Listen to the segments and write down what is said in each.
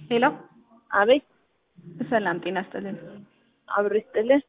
ሄሎ አቤት ሰላም ጤና ይስጥልን። አብሮ ይስጥልን።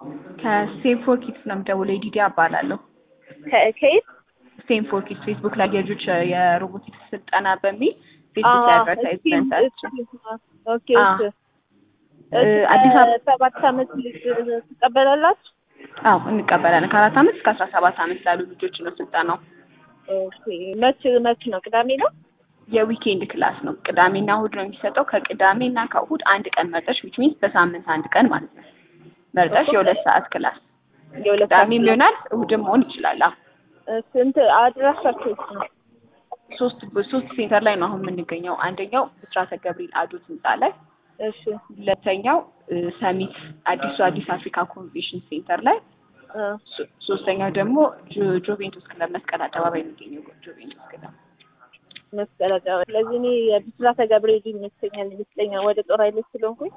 ከሴም ፎር ኪድስ ነው የምደውለው። ዲዲ እባላለሁ። ከ- ከየት? ሴም ፎር ኪድስ ፌስቡክ ላይ የልጆች የሮቦቲክስ ስልጠና በሚል ፌስቡክ ላይ አዎ፣ አድቨርታይዝመንት እስኪ- አለ። እስኪ- ኦኬ አዎ። እሺ። እ፣ እስከ አዲስ አበባ ሰባት ዓመት ልጅ ትቀበላላችሁ? አዎ እንቀበላለን። ከአራት ዓመት እስከ አስራ ሰባት ዓመት ላሉ ልጆች ነው ስልጠናው። ኦኬ መች መች ነው? ቅዳሜ ነው? የዊኬንድ ክላስ ነው። ቅዳሜና እሁድ ነው የሚሰጠው። ከቅዳሜና ከእሁድ አንድ ቀን መርጠሽ ዊች ሚንስ በሳምንት አንድ ቀን ማለት ነው መርጠሽ የሁለት ሰዓት ክላስ የሁለት ቅዳሜም ሰዓት ይሆናል እሁድም መሆን ይችላል። አዎ እ፣ ስንት አድራሻችሁ የት ነው? ሶስት ሶስት ሴንተር ላይ ነው አሁን የምንገኘው። አንደኛው ብስራተ ገብርኤል አዶት ህንጻ ላይ፣ እሺ ሁለተኛው እ፣ ሰሚት አዲሱ አዲስ አፍሪካ ኮንቬንሽን ሴንተር ላይ፣ እ፣ ሶ- ሶስተኛው ደግሞ ጆ- ጆቬንቱስ ክለብ መስቀል አደባባይ የሚገኘው ጆቬንቱስ ክለብ። መስቀል አደባባይ። ስለዚህ እኔ የብስራተ ገብርኤል ይመስለኛል ይመስለኛል ወደ ጦር ኃይሎች ስለሆንኩኝ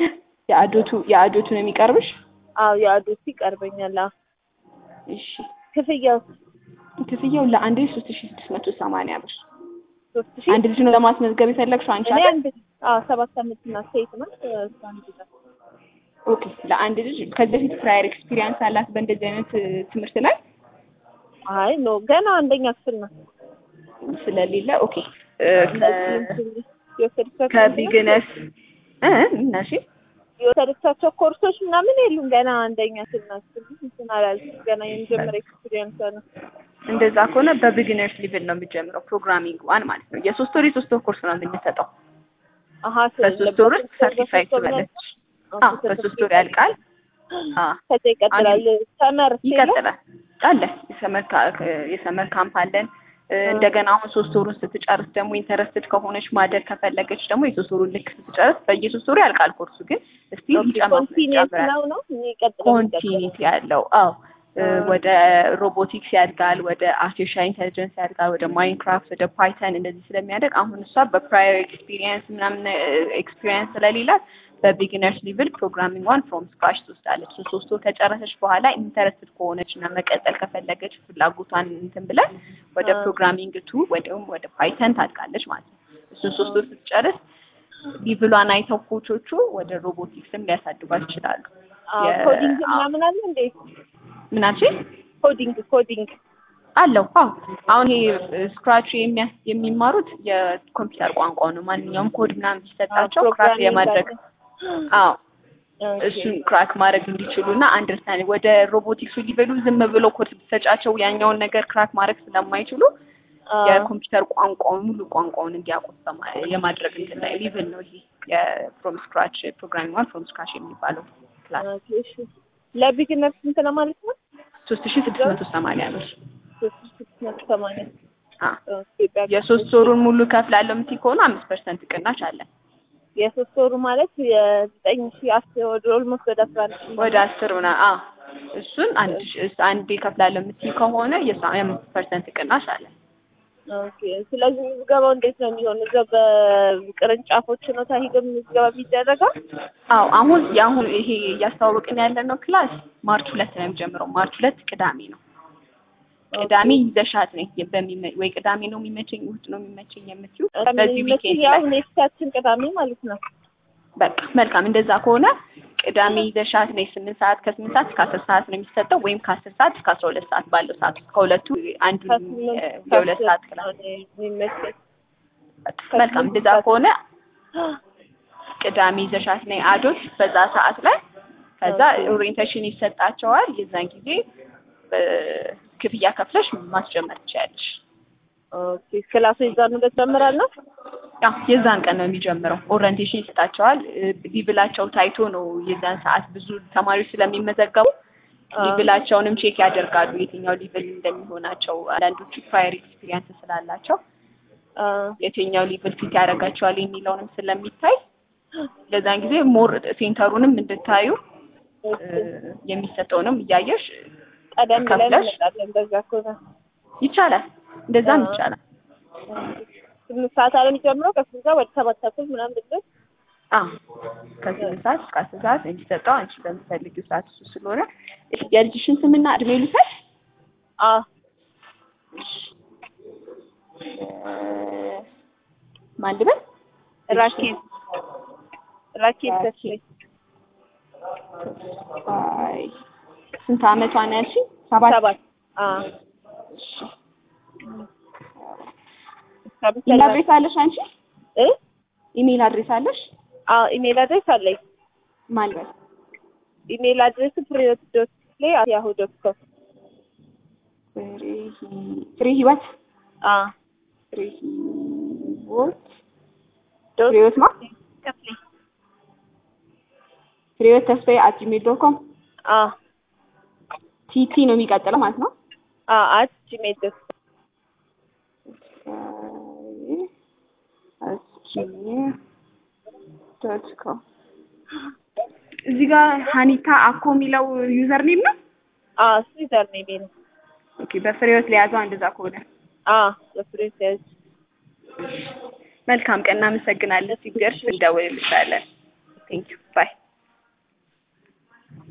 የአዶቱ የአዶቱ ነው የሚቀርብሽ? አዎ የአዶቱ ይቀርበኛል። አዎ እሺ ክፍያው ክፍያው ለአንድ ልጅ ሶስት ሺ ስድስት መቶ ሰማንያ ብር። ሶስት ሺህ አንድ ልጅ ነው ለማስመዝገብ የፈለግሽው አንቺ እኔ አይደል? አንድ አዎ ሰባት ዓመት እና ሴት ናት። እሷ አንድ ናት። ኦኬ ለአንድ ልጅ ከዚህ በፊት ፕራየር ኤክስፒሪየንስ አላት በእንደዚህ አይነት እ፣ ትምህርት ላይ አይ ኖ ገና አንደኛ ክፍል ናት። ስለሌለ ኦኬ እ፣ ከ- የወሰደቻቸው ከቢግነስ እ እነሺ የወሰደቻቸው ኮርሶች ምናምን የሉም። ገና አንደኛ ክፍል ናት። እንትን አላልኩም። ገና የመጀመሪያ ኤክስፒሪየንስ ነው። እንደዛ ከሆነ በቢግነርስ ሊቭል ነው የሚጀምረው ፕሮግራሚንግ ዋን ማለት ነው። የሶስት ወር የሶስት ወር ኮርስ ነው የምንሰጠው። አሀ በሶስት ወር ውስጥ ሰርቲፋይድ ትበለች። አዎ በሶስት ወር ያልቃል። አዎ ከዛ ይቀጥላል። ሰመር ይቀጥላል አለ የሰመር ካ- የሰመር ካምፕ አለን። እ፣ እንደገና አሁን ሶስት ወሩን ስትጨርስ ደግሞ ኢንተረስትድ ከሆነች ማደር ከፈለገች ደግሞ የሶስት ወሩን ልክ ስትጨርስ በየሶስት ወሩ ያልቃል ኮርሱ ግን ስቲል ኮንቲኒየስ ይጨምራል። ነው ነው የሚቀጥለው ኮንቲኒቲ ያለው አዎ እ፣ ወደ ሮቦቲክስ ያድጋል፣ ወደ አርቲፊሻል ኢንቴሊጀንስ ያድጋል፣ ወደ ማይንክራፍት፣ ወደ ፓይተን እንደዚህ ስለሚያደግ አሁን እሷ በፕራየር ኤክስፒሪየንስ ምናምን ኤክስፒሪየንስ ስለሌላት በቢጊነርስ ሊቭል ፕሮግራሚንግ ዋን ፍሮም ስክራች ትወስዳለች። ሶ ሶስት ወር ከጨረሰች በኋላ ኢንተረስትድ ከሆነች እና መቀጠል ከፈለገች ፍላጎቷን እንትን ብለን ወደ አ። ፕሮግራሚንግ ቱ ወይም ወደ ፓይተን ታድጋለች ማለት ነው። እሱን ሶስት ወር ስትጨርስ ሊቭሏን አይተው ኮቾቹ ወደ ሮቦቲክስም ሊያሳድጓት ይችላሉ። የ- ኮዲንግ አዎ። ምናምን አለ እንዴ? ምናችን ኮዲንግ ኮዲንግ አለው አዎ አሁን ይሄ ስክራች የሚያስ- የሚማሩት የኮምፒውተር ቋንቋ ነው። ማንኛውም ኮድ ምናምን ሲሰጣቸው ክራክ የማድረግ አዎ እሱን ክራክ ማድረግ እንዲችሉ እና አንደርስታንድ ወደ ሮቦቲክሱ ሊበሉ ዝም ብሎ ኮድ ብትሰጫቸው ያኛውን ነገር ክራክ ማድረግ ስለማይችሉ የኮምፒውተር ቋንቋውን ሙሉ ቋንቋውን እንዲያውቁት በማ- የማድረግ እንትን ላይ ሊቭል ነው ይሄ የፍሮም ስክራች ፕሮግራሚንግ ዋን ፍሮም ስክራች የሚባለው ክላስ ለቢግነር ስንት ነው ማለት ነው? ሶስት ሺ ስድስት መቶ ሰማንያ ብር ሶስት ሺህ ስድስት መቶ ሰማንያ አ ኢትዮጵያ የሶስት ወሩን ሙሉ ከፍላለሁ የምትይ ከሆነ አምስት ፐርሰንት ቅናሽ አለን። የሶስት ወሩ ማለት የዘጠኝ ሺህ አስር ወደ ኦልሞስት ወደ አስራ አንድ ሺህ ወደ አስር ምና አ እሱን አንድ ሺ- እስ- አንዴ ከፍላለሁ የምትይ ከሆነ የሳ- የአምስት ፐርሰንት ቅናሽ አለን። ኦኬ። ስለዚህ ምዝገባው እንዴት ነው የሚሆን? እዛው በቅርንጫፎች ነው ታሂዶ ምዝገባ የሚደረገው? አዎ አሁን የአሁን ይሄ እያስተዋወቅን ያለነው ክላስ ማርች ሁለት ነው የሚጀምረው። ማርች ሁለት ቅዳሜ ነው። ቅዳሜ ይዘሻት ነኝ በሚመ- ወይ ቅዳሜ ነው የሚመቸኝ እሑድ ነው የሚመቸኝ የምትይው በዚህ ዊኬንድ ያው ላይ ኔክስታችን ቅዳሜ ማለት ነው። በቃ መልካም። እንደዛ ከሆነ ቅዳሜ ይዘሻት ነኝ። ስምንት ሰዓት ከስምንት ሰዓት እስከ አስር ሰዓት ነው የሚሰጠው ወይም ከአስር ሰዓት እስከ አስራ ሁለት ሰዓት ባለው ሰዓት ውስጥ ከሁለቱ አንዱ ከስምንት እ፣ የሁለት ሰዓት ክላስ ነው የሚመቸኝ። መልካም። እንደዛ ከሆነ ቅዳሜ ይዘሻት ነኝ አዶት በዛ ሰዓት ላይ ከዛ ኦሪየንቴሽን ይሰጣቸዋል። የዛን ጊዜ እ፣ ክፍያ ከፍለሽ ማስጀመር ትችያለሽ። ኦኬ። ክላሱ የዛኑ ዕለት ይጀምራል ነው? ያው የዛን ቀን ነው የሚጀምረው። ኦሪየንቴሽን ይሰጣቸዋል። እ፣ ሊብላቸው ታይቶ ነው የዛን ሰዓት ብዙ ተማሪዎች ስለሚመዘገቡ ሊብላቸውንም ቼክ ያደርጋሉ የትኛው ሊብል እንደሚሆናቸው። አንዳንዶቹ ፕራየር ኤክስፒሪየንስ ስላላቸው አ፣ የትኛው ሊብል ፊት ያደርጋቸዋል የሚለውንም ስለሚታይ ለዛን ጊዜ ሞር ሴንተሩንም እንድታዩ እ፣ የሚሰጠውንም እያየሽ ቀደም ብለን ከፍለሽ እንመጣለን። በዛ ከሆነ ይቻላል። እንደዛም አዎ። ይቻላል። ስምንት ሰዓት አለ የሚጀምረው ከስንት ሰዓት ወደ ሰባት ተኩል ምናምን ድረስ አዎ ከስምንት ሰዓት እስከ አስር ሰዓት የሚሰጠው አንቺ በምትፈልጊው ሰዓት እሱ ስለሆነ የልጅሽን ስምና እድሜ ልውሰድ። አ ማን ልበል? ራኬብ ራኬት ተስፋዬ አይ ስንት አመቷ ነው ያልሽኝ? ሰባት ሰባት አዎ እሺ። እስከ ኢሜል አድሬስ አለሽ አንቺ? እ ኢሜል አድሬስ አለሽ? አዎ ኢሜል አድሬስ አለኝ። ማልበል ኢሜል አድሬስ ፍሬህይወት ዶት ፕሌይ አት ያሁ ዶት ኮም ፍሬ ህይወት አዎ ፍሬ ህይወት ዶት ፍሬ ህይወት ማ ከፍሌ ፍሬ ህይወት ተስፋዬ አት ጂሜል ዶት ኮም አዎ ቲቲ ነው የሚቀጥለው ማለት ነው። አዎ አት ጂሜል ዶት ዶት ኮም እዚህ ጋር ሀኒታ አኮ የሚለው ዩዘር ኔም ነው። አዎ እሱ ዩዘር ኔሜ ነው። ኦኬ በፍሬ ህይወት ለያዘው እንደዛ ከሆነ አዎ በፍሬህይወት ያዝ መልካም ቀን፣ እናመሰግናለን። ሲደርስ እንደውልልሻለን። ቴንክ ዩ ባይ